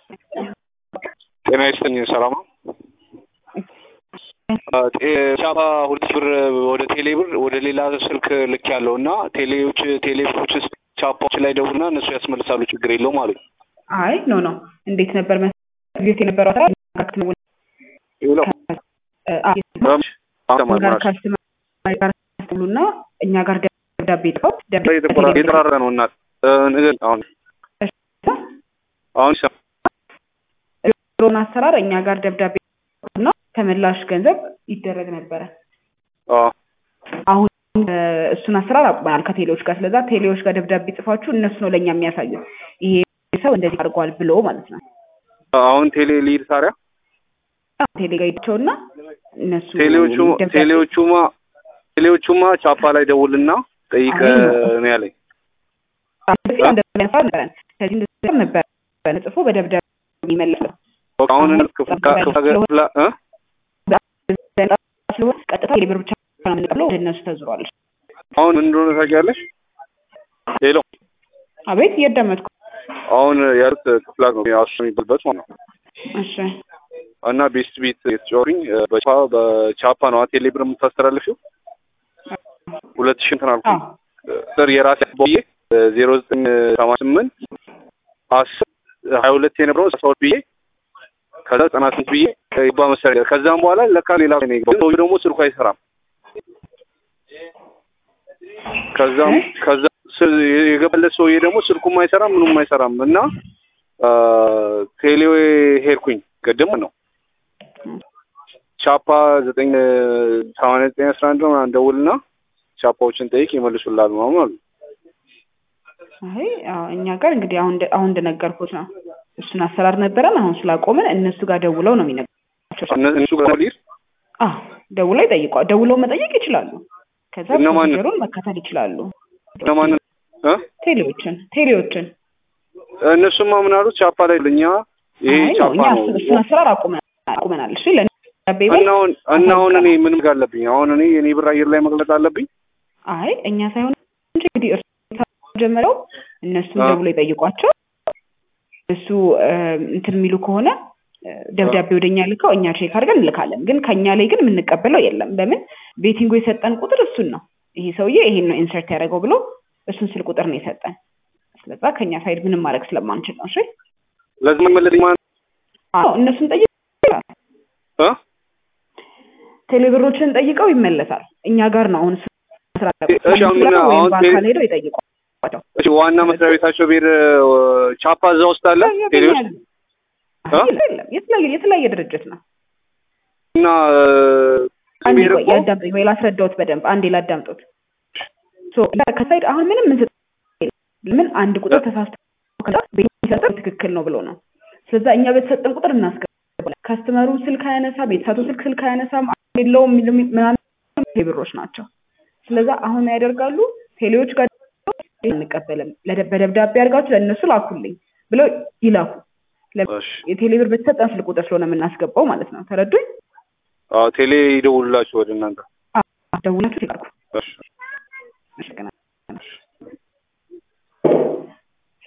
ጤና ይስጥልኝ ሰላም ነው። ቻፓ ሁለት ሺህ ብር ወደ ቴሌ ብር ወደ ሌላ ስልክ ልክ ያለው እና ቴሌዎች ቴሌብሮች ቻፓዎች ላይ ደውልና እነሱ ያስመልሳሉ። ችግር የለውም አሉኝ። አይ ኖ ኖ እንዴት ነበር መሰለህ የነበረው ስራ ጋር ካስተማሪ ጋር ያስተምሉና እኛ ጋር ደብዳቤ ጽፈው የተቆራረጠ ነው እናት ነገር አሁን አሁን ድሮን አሰራር እኛ ጋር ደብዳቤ እና ተመላሽ ገንዘብ ይደረግ ነበረ። አሁን እሱን አሰራር አቁመናል ከቴሌዎች ጋር። ስለዛ ቴሌዎች ጋር ደብዳቤ ጽፋችሁ እነሱ ነው ለእኛ የሚያሳዩት ይሄ ሰው እንደዚህ አድርጓል ብሎ ማለት ነው። አሁን ቴሌ ሊድ ታዲያ ቴሌ ጋር ሄዳቸውና እነሱ ቴሌዎቹ ቴሌዎቹማ ቴሌዎቹማ ቻፓ ላይ ደውልና ጠይቀ ነው ያለኝ። ከዚህ እንደዚህ ነበር ጽፎ በደብዳቤ የሚመለሰው አሁን ክፍላ ስለሆነ ቀጥታ የብር ብቻ ነው የምንቀበለው ወደ እነሱ ተዝሯል። አሁን ምን እንደሆነ ታውቂያለሽ? ሄሎ አቤት፣ እያዳመጥኩ አሁን ያሉት ክፍላ ነው አሱ የሚባልበት ማለት ነው። እሺ እና ቤስት ቤት የተጫወቱኝ በቻፓ ነው ቴሌ ብር የምታስተላልፊው ሁለት ሺህ እንትን አልኩኝ ስር የራሴ ቦዬ ዜሮ ዘጠኝ ሰማንያ ስምንት አስር ሀያ ሁለት የነበረው አስራ ሁለት ብዬ ከዛ ዘጠና ስምንት ብዬ ይባ መሰለኝ ከዛም በኋላ ለካ ሌላ ነው የገባው ሰውዬው ደግሞ ስልኩ አይሰራም ከዛም ከዛ የገባለት ሰውዬ ደግሞ ስልኩም አይሰራም ምኑም አይሰራም እና ቴሌ ሄድኩኝ ቅድም ነው ቻፓ ዘጠኝ ሰማንያ ዘጠኝ አስራ አንድ ነው እንደውልና ቻፓዎችን ጠይቅ ይመልሱላል ምናምን አሉ። አይ እኛ ጋር እንግዲህ አሁን አሁን እንደነገርኩት ነው። እሱን አሰራር ነበረን። አሁን ስላቆምን እነሱ ጋር ደውለው ነው የሚነግሯቸው። እነሱ ጋር ሊር አዎ ደውለው ይጠይቋል። ደውለው መጠየቅ ይችላሉ። ከዛ ፕሮሲጀሩን መከተል ይችላሉ። እነማንን? ቴሌዎችን ቴሌዎችን እነሱማ ምን አሉት? ቻፓ ላይ ለኛ ይሄ ቻፓ ነው እሱን አሰራር አቁመናል። እሺ እና አሁን እኔ ምን አለብኝ? አሁን እኔ የኔ ብር አየር ላይ መግለጥ አለብኝ? አይ እኛ ሳይሆን እንግዲህ እርሱ ጀመረው እነሱን ደውሎ ይጠይቋቸው። እሱ እንትን የሚሉ ከሆነ ደብዳቤ ወደኛ ልከው እኛ ቼክ አድርገን እንልካለን። ግን ከኛ ላይ ግን የምንቀበለው የለም። ለምን ቤቲንጎ የሰጠን ቁጥር እሱን ነው። ይሄ ሰውዬ ይሄን ነው ኢንሰርት ያደረገው ብሎ እሱን ስል ቁጥር ነው የሰጠን። ስለዛ ከኛ ሳይድ ምንም ማድረግ ስለማንችል ነው። እሺ ለዚህ መመለስ ማን? አዎ እነሱን ጠይቅ እ ቴሌብሮችን ጠይቀው ይመለሳል። እኛ ጋር ነው አሁን ስራ አሁን በአካል ሄደው ይጠይቋቸው። እሺ ዋና መስሪያ ቤታቸው ቤር ቻፓ እዛ ውስጥ አለ ቴሌዎች የለም የተለያየ የተለያየ ድርጅት ነው። እና አንዴ ቆይ ያዳምጡኝ ወይ ላስረዳዎት በደንብ አንዴ ላዳምጡት። ከሳይድ አሁን ምንም ምን ምን አንድ ቁጥር ተሳስቶ ቤተሰጠን ትክክል ነው ብሎ ነው። ስለዛ እኛ በተሰጠን ቁጥር እናስገባለን። ካስተመሩ ስልክ አያነሳም፣ ቤተሰቱ ስልክ ስልክ አያነሳም፣ የለውም ምናምን ብሮች ናቸው። ስለዛ አሁን ያደርጋሉ ቴሌዎች ጋር አንቀበልም፣ በደብዳቤ አድርጋችሁ ለእነሱ ላኩልኝ ብለው ይላኩ። የቴሌ ብር በተሰጠን ስልክ ቁጥር ስለሆነ የምናስገባው ማለት ነው። ተረዱኝ? ቴሌ ይደውሉላችሁ ወደ እናንተ ደውላችሁ ይላኩ።